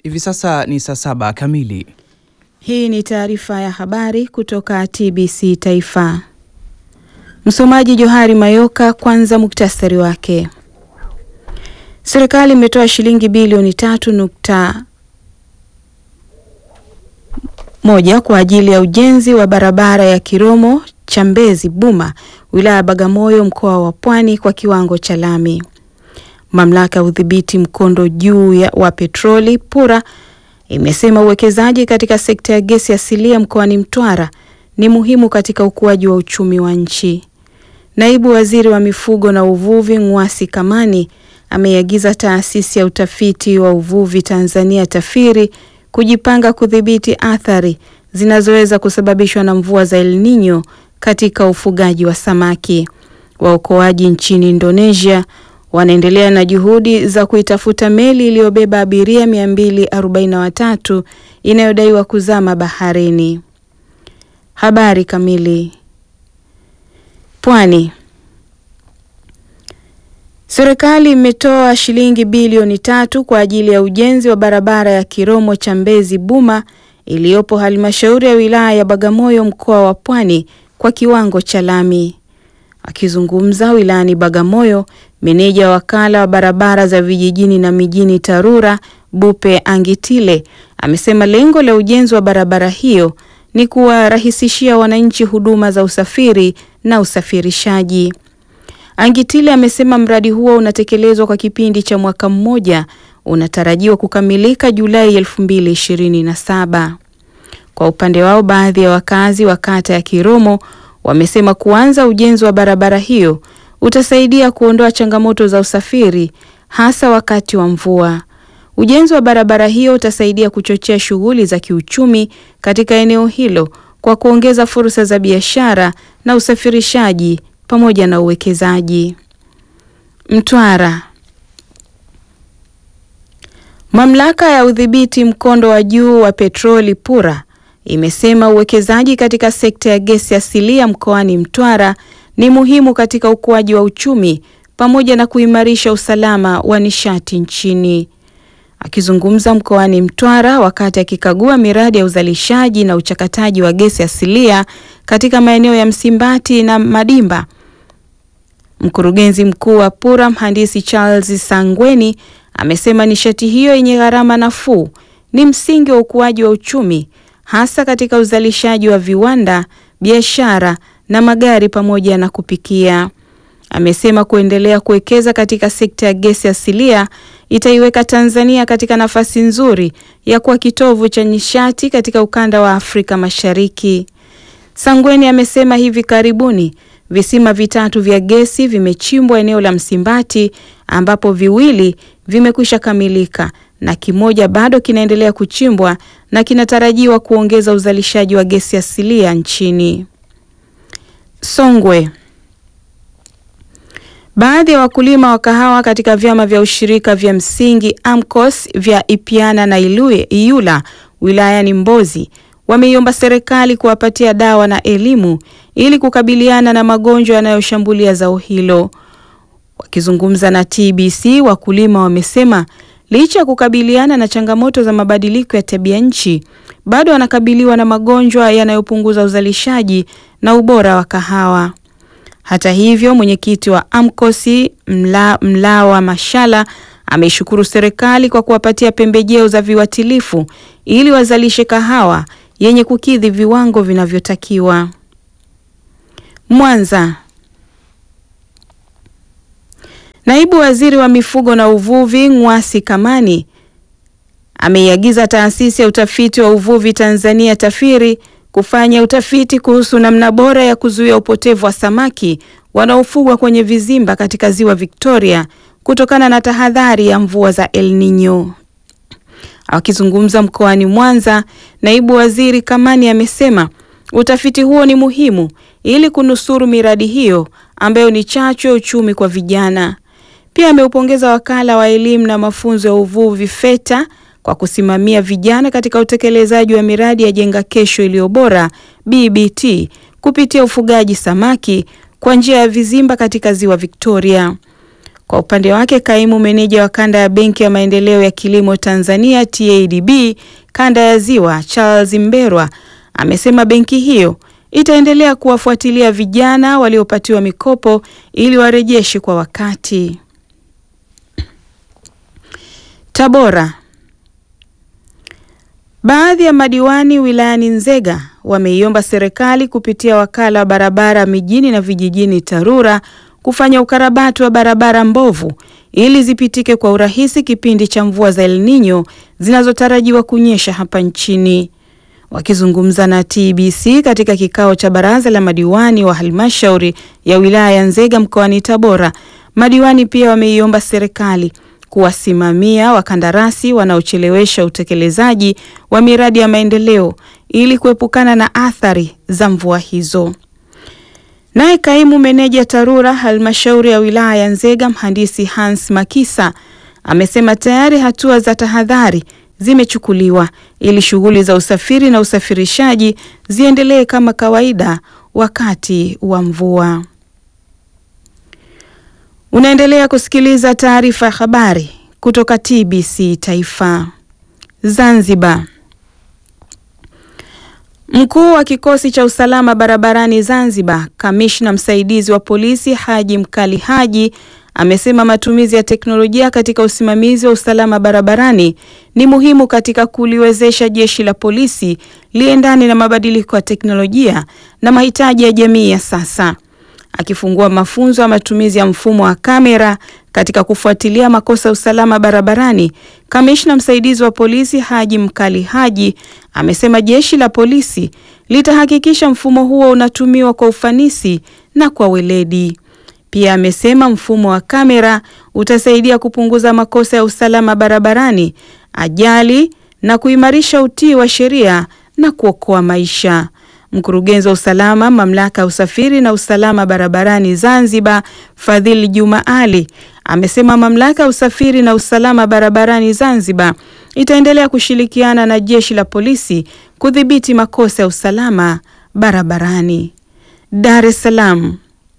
Hivi sasa ni saa saba kamili. Hii ni taarifa ya habari kutoka TBC Taifa. Msomaji Johari Mayoka. Kwanza muktasari wake. Serikali imetoa shilingi bilioni tatu nukta moja kwa ajili ya ujenzi wa barabara ya Kiromo Chambezi Buma wilaya ya Bagamoyo mkoa wa Pwani kwa kiwango cha lami. Mamlaka ya udhibiti mkondo juu ya wa petroli PURA imesema uwekezaji katika sekta ya gesi asilia mkoani Mtwara ni muhimu katika ukuaji wa uchumi wa nchi. Naibu Waziri wa Mifugo na Uvuvi Ng'wasi Kamani ameiagiza Taasisi ya Utafiti wa Uvuvi Tanzania TAFIRI kujipanga kudhibiti athari zinazoweza kusababishwa na mvua za El Nino katika ufugaji wa samaki. Waokoaji nchini Indonesia wanaendelea na juhudi za kuitafuta meli iliyobeba abiria 243 inayodaiwa kuzama baharini. Habari kamili. Pwani. Serikali imetoa shilingi bilioni tatu kwa ajili ya ujenzi wa barabara ya Kiromo Chambezi Buma iliyopo halmashauri ya wilaya ya Bagamoyo mkoa wa Pwani kwa kiwango cha lami. Akizungumza wilayani Bagamoyo, meneja wa wakala wa barabara za vijijini na mijini TARURA Bupe Angitile amesema lengo la ujenzi wa barabara hiyo ni kuwarahisishia wananchi huduma za usafiri na usafirishaji. Angitile amesema mradi huo unatekelezwa kwa kipindi cha mwaka mmoja, unatarajiwa kukamilika Julai 2027. Kwa upande wao, baadhi ya wakazi wa kata ya Kiromo wamesema kuanza ujenzi wa barabara hiyo utasaidia kuondoa changamoto za usafiri hasa wakati wa mvua. Ujenzi wa barabara hiyo utasaidia kuchochea shughuli za kiuchumi katika eneo hilo kwa kuongeza fursa za biashara na usafirishaji pamoja na uwekezaji. Mtwara. Mamlaka ya udhibiti mkondo wa juu wa petroli PURA imesema uwekezaji katika sekta ya gesi asilia mkoani Mtwara ni muhimu katika ukuaji wa uchumi pamoja na kuimarisha usalama wa nishati nchini. Akizungumza mkoani Mtwara wakati akikagua miradi ya uzalishaji na uchakataji wa gesi asilia katika maeneo ya Msimbati na Madimba, mkurugenzi mkuu wa PURA mhandisi Charles Sangweni amesema nishati hiyo yenye gharama nafuu ni msingi wa ukuaji wa uchumi hasa katika uzalishaji wa viwanda, biashara na magari pamoja na kupikia. Amesema kuendelea kuwekeza katika sekta ya gesi asilia itaiweka Tanzania katika nafasi nzuri ya kuwa kitovu cha nishati katika ukanda wa Afrika Mashariki. Sangweni amesema hivi karibuni visima vitatu vya gesi vimechimbwa eneo la Msimbati ambapo viwili vimekwisha kamilika na kimoja bado kinaendelea kuchimbwa na kinatarajiwa kuongeza uzalishaji wa gesi asilia nchini. Songwe. Baadhi ya wakulima wa kahawa katika vyama vya ushirika vya msingi AMCOS vya Ipiana na Ilue, Iyula wilayani Mbozi wameiomba serikali kuwapatia dawa na elimu ili kukabiliana na magonjwa yanayoshambulia zao hilo. Wakizungumza na TBC, wakulima wamesema licha ya kukabiliana na changamoto za mabadiliko ya tabia nchi, bado wanakabiliwa na magonjwa yanayopunguza uzalishaji na ubora wa kahawa. Hata hivyo, mwenyekiti wa AMCOS Mla, Mlawa Mashala ameishukuru serikali kwa kuwapatia pembejeo za viuatilifu ili wazalishe kahawa yenye kukidhi viwango vinavyotakiwa. Mwanza. Naibu Waziri wa Mifugo na Uvuvi Ng'wasi Kamani ameiagiza Taasisi ya Utafiti wa Uvuvi Tanzania TAFIRI kufanya utafiti kuhusu namna bora ya kuzuia upotevu wa samaki wanaofugwa kwenye vizimba katika Ziwa Victoria kutokana na tahadhari ya mvua za El Nino. Akizungumza mkoani Mwanza, Naibu Waziri Kamani amesema utafiti huo ni muhimu ili kunusuru miradi hiyo ambayo ni chachu ya uchumi kwa vijana. Pia ameupongeza Wakala wa Elimu na Mafunzo ya Uvuvi FETA kwa kusimamia vijana katika utekelezaji wa miradi ya Jenga Kesho iliyo Bora BBT kupitia ufugaji samaki kwa njia ya vizimba katika Ziwa Victoria. Kwa upande wake, kaimu meneja wa kanda ya Benki ya Maendeleo ya Kilimo Tanzania TADB kanda ya Ziwa Charles Mberwa amesema benki hiyo itaendelea kuwafuatilia vijana waliopatiwa mikopo ili warejeshe kwa wakati. Tabora. Baadhi ya madiwani wilayani Nzega wameiomba serikali kupitia wakala wa barabara mijini na vijijini TARURA kufanya ukarabati wa barabara mbovu ili zipitike kwa urahisi kipindi cha mvua za El Nino zinazotarajiwa kunyesha hapa nchini. Wakizungumza na TBC katika kikao cha baraza la madiwani wa halmashauri ya wilaya ya Nzega mkoani Tabora, madiwani pia wameiomba serikali kuwasimamia wakandarasi wanaochelewesha utekelezaji wa miradi ya maendeleo ili kuepukana na athari za mvua hizo. Naye kaimu meneja TARURA halmashauri ya wilaya ya Nzega mhandisi Hans Makisa amesema tayari hatua za tahadhari zimechukuliwa ili shughuli za usafiri na usafirishaji ziendelee kama kawaida wakati wa mvua. Unaendelea kusikiliza taarifa ya habari kutoka TBC Taifa. Zanzibar. Mkuu wa kikosi cha usalama barabarani Zanzibar, kamishna msaidizi wa polisi Haji Mkali Haji amesema matumizi ya teknolojia katika usimamizi wa usalama barabarani ni muhimu katika kuliwezesha jeshi la polisi liendane na mabadiliko ya teknolojia na mahitaji ya jamii ya sasa. Akifungua mafunzo ya matumizi ya mfumo wa kamera katika kufuatilia makosa ya usalama barabarani, kamishna msaidizi wa polisi Haji Mkali Haji amesema jeshi la polisi litahakikisha mfumo huo unatumiwa kwa ufanisi na kwa weledi. Pia amesema mfumo wa kamera utasaidia kupunguza makosa ya usalama barabarani, ajali na kuimarisha utii wa sheria na kuokoa maisha. Mkurugenzi wa usalama mamlaka ya usafiri na usalama barabarani Zanzibar, Fadhili Juma Ali, amesema mamlaka ya usafiri na usalama barabarani Zanzibar itaendelea kushirikiana na jeshi la polisi kudhibiti makosa ya usalama barabarani. Dar es Salaam.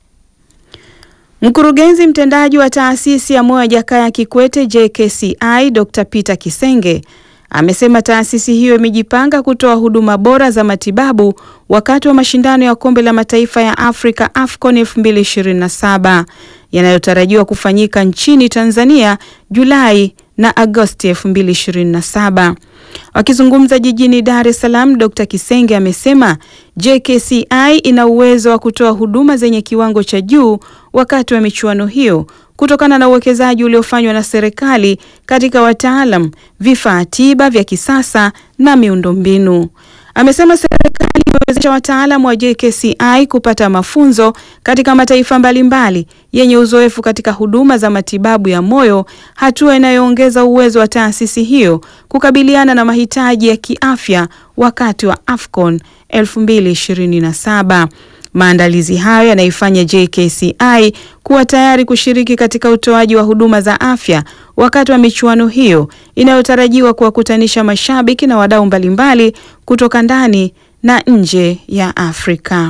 Mkurugenzi mtendaji wa taasisi ya moyo Jakaya Kikwete JKCI Dr. Peter Kisenge amesema taasisi hiyo imejipanga kutoa huduma bora za matibabu wakati wa mashindano ya kombe la mataifa ya Afrika AFCON 2027 yanayotarajiwa kufanyika nchini Tanzania Julai na Agosti 2027. Wakizungumza jijini Dar es Salaam, Dr. Kisenge amesema JKCI ina uwezo wa kutoa huduma zenye kiwango cha juu wakati wa michuano hiyo kutokana na uwekezaji uliofanywa na serikali katika wataalam, vifaa tiba vya kisasa na miundombinu. Amesema serikali imewezesha wataalam wa JKCI kupata mafunzo katika mataifa mbalimbali yenye uzoefu katika huduma za matibabu ya moyo, hatua inayoongeza uwezo wa taasisi hiyo kukabiliana na mahitaji ya kiafya wakati wa AFCON 2027. Maandalizi hayo yanaifanya JKCI kuwa tayari kushiriki katika utoaji wa huduma za afya wakati wa michuano hiyo inayotarajiwa kuwakutanisha mashabiki na wadau mbalimbali kutoka ndani na nje ya Afrika.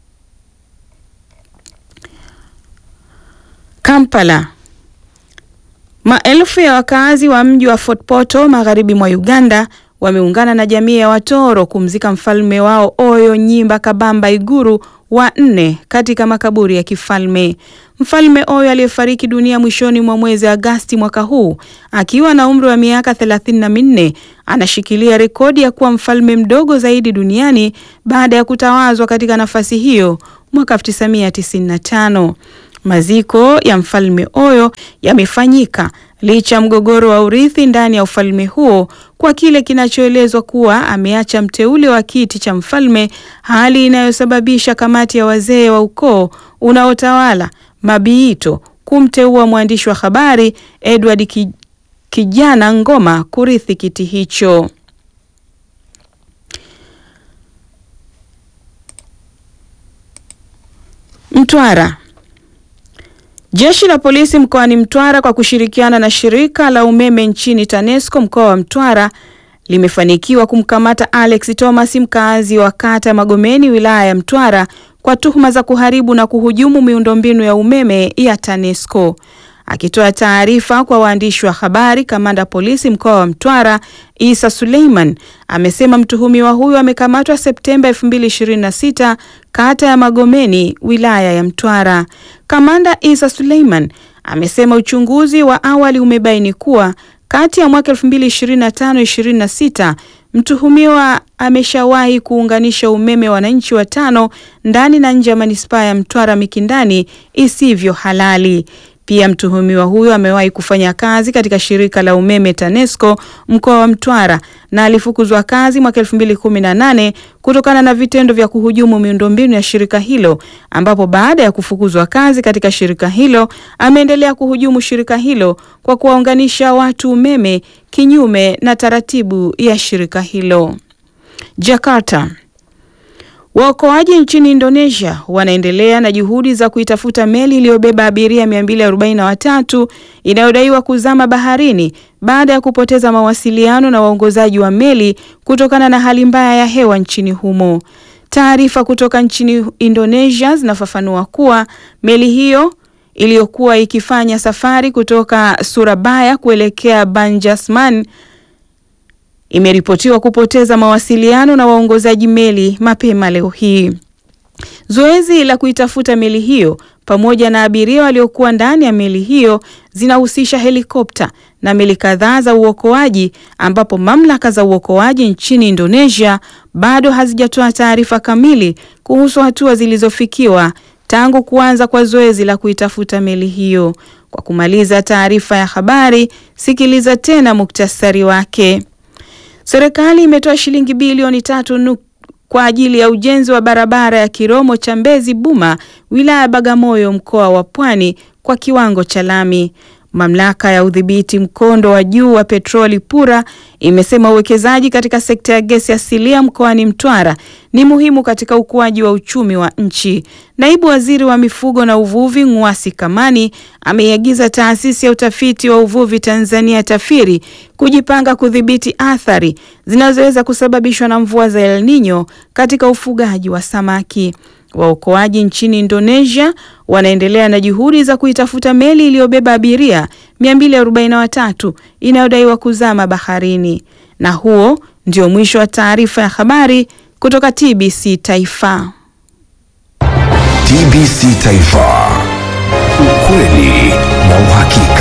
Kampala. Maelfu ya wakazi wa mji wa Fort Portal magharibi mwa Uganda wameungana na jamii ya Watoro kumzika mfalme wao Oyo Nyimba Kabamba Iguru wa nne katika makaburi ya kifalme. Mfalme Oyo aliyefariki dunia mwishoni mwa mwezi Agasti mwaka huu akiwa na umri wa miaka thelathini na minne anashikilia rekodi ya kuwa mfalme mdogo zaidi duniani baada ya kutawazwa katika nafasi hiyo mwaka 1995. Maziko ya mfalme Oyo yamefanyika licha ya mgogoro wa urithi ndani ya ufalme huo kwa kile kinachoelezwa kuwa ameacha mteule wa kiti cha mfalme, hali inayosababisha kamati ya wazee wa ukoo unaotawala Mabiito kumteua mwandishi wa habari Edward Kijana Ngoma kurithi kiti hicho. Mtwara. Jeshi la polisi mkoani Mtwara kwa kushirikiana na shirika la umeme nchini TANESCO mkoa wa Mtwara limefanikiwa kumkamata Alex Thomas mkaazi wa kata Magomeni wilaya ya Mtwara kwa tuhuma za kuharibu na kuhujumu miundombinu ya umeme ya TANESCO. Akitoa taarifa kwa waandishi wa habari, kamanda polisi mkoa wa Mtwara Isa Suleiman amesema mtuhumiwa huyo amekamatwa Septemba 2026 kata ya Magomeni wilaya ya Mtwara. Kamanda Isa Suleiman amesema uchunguzi wa awali umebaini kuwa kati ya mwaka 2025-26 mtuhumiwa ameshawahi kuunganisha umeme wananchi watano ndani na nje ya manispaa ya Mtwara Mikindani isivyo halali. Pia mtuhumiwa huyo amewahi kufanya kazi katika shirika la umeme TANESCO mkoa wa Mtwara na alifukuzwa kazi mwaka 2018 kutokana na vitendo vya kuhujumu miundombinu ya shirika hilo, ambapo baada ya kufukuzwa kazi katika shirika hilo ameendelea kuhujumu shirika hilo kwa kuwaunganisha watu umeme kinyume na taratibu ya shirika hilo. Jakarta. Waokoaji nchini Indonesia wanaendelea na juhudi za kuitafuta meli iliyobeba abiria 243 inayodaiwa kuzama baharini baada ya kupoteza mawasiliano na waongozaji wa meli kutokana na hali mbaya ya hewa nchini humo. Taarifa kutoka nchini Indonesia zinafafanua kuwa meli hiyo iliyokuwa ikifanya safari kutoka Surabaya kuelekea Banjarmasin imeripotiwa kupoteza mawasiliano na waongozaji meli mapema leo hii. Zoezi la kuitafuta meli hiyo pamoja na abiria waliokuwa ndani ya meli hiyo zinahusisha helikopta na meli kadhaa za uokoaji, ambapo mamlaka za uokoaji nchini Indonesia bado hazijatoa taarifa kamili kuhusu hatua zilizofikiwa tangu kuanza kwa zoezi la kuitafuta meli hiyo. Kwa kumaliza taarifa ya habari, sikiliza tena muktasari wake. Serikali imetoa shilingi bilioni tatu kwa ajili ya ujenzi wa barabara ya Kiromo cha Mbezi Buma, wilaya ya Bagamoyo, mkoa wa Pwani kwa kiwango cha lami. Mamlaka ya udhibiti mkondo wa juu wa petroli PURA imesema uwekezaji katika sekta ya gesi asilia mkoani Mtwara ni muhimu katika ukuaji wa uchumi wa nchi. Naibu Waziri wa Mifugo na Uvuvi Ng'wasi Kamani ameiagiza Taasisi ya Utafiti wa Uvuvi Tanzania TAFIRI kujipanga kudhibiti athari zinazoweza kusababishwa na mvua za El Nino katika ufugaji wa samaki. Waokoaji nchini Indonesia wanaendelea na juhudi za kuitafuta meli iliyobeba abiria 243 inayodaiwa kuzama baharini. Na huo ndio mwisho wa taarifa ya habari kutoka TBC Taifa. TBC Taifa. Ukweli na uhakika.